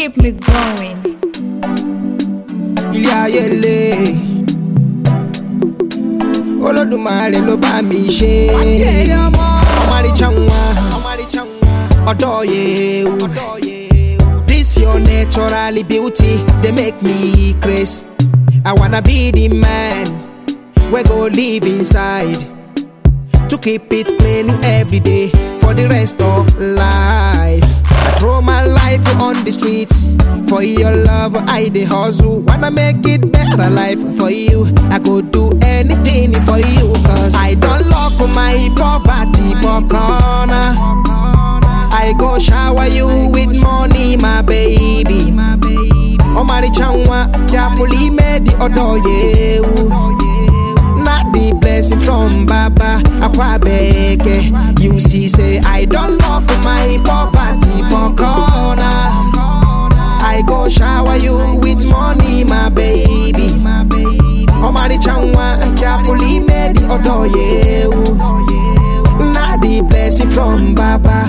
keep me going. ilé ayé le olódùmarè ló bá mi ṣe ọmọrìṣà wọn ọdọ yewu this your natural beauty dey make me craze i wanna be the man wey go live inside to keep it clean every day for the rest of life. I throw my life on the streets for your love. I dey hustle, wanna make it better life for you. I go do anything for you, cause I don't lock my poverty for corner. I go shower you with money, my baby. Omaricha nwa, carefully made the odor yewu. Not the blessing from Baba Akwabeke. You see, say I don't love my poverty for corner. I go shower you with money, my baby. Omari chanwa, carefully made the odor yewu. Not the blessing from Baba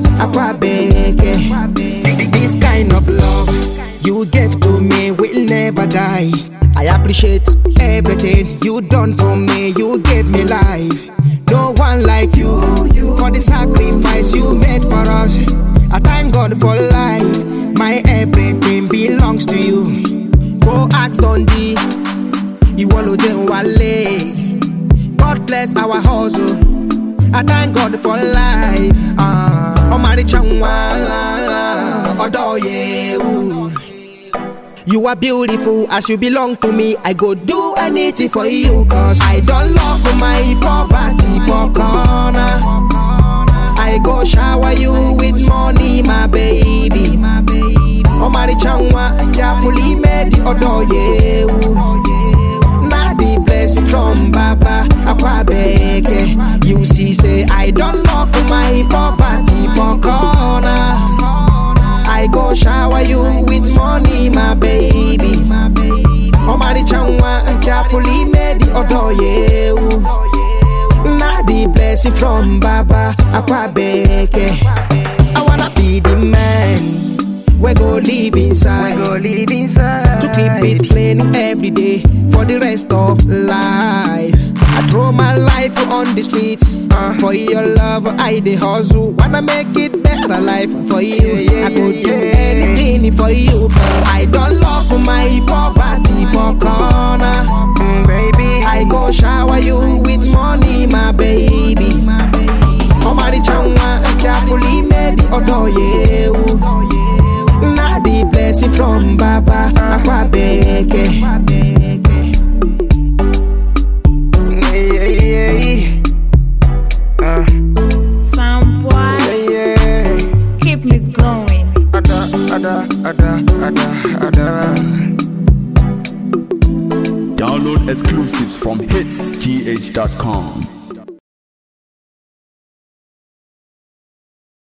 Akwabeke. This kind of love you gave to me will never die. I appreciate everything you done for me. You gave me life. No one like you for the sacrifice you made for us. I thank God for life. My everything belongs to you. Go ask Dundee. Ìwọ ló jẹ́ wálé. God bless our hustle. I thank God for life. Ọmọrìṣà wọn ọ̀dọ́ yewu. You are beautiful as you belong to me. I go do anything for you, cause I don't love my poverty for corner. I go shower you with money, my baby. Omari chanwa, carefully made the odor yewu. Na the blessing from Baba Akwabeke. You see, say I don't love my poverty for corner. I go shower you with money, my baby. Omari chanwa, carefully made the odor yewu. Na the blessing from Baba Akwabeke. I wanna be the man we go live inside. live inside. to keep it clean every day for the rest of life. I throw my life on the streets for your love. I dey hustle, wanna make it better life for you. I go do anything for you, cause I don't love my poverty for corner. Mm, baby. I go shower you with money, my baby. Omari chanwa, carefully made the odor yewu. Na the blessing from Baba Akwabeke. Yeah, yeah, yeah. Uh, Some boy, yeah, yeah. keep me going. Ada, ada, ada, ada, ada. Download exclusives from hitsgh.com.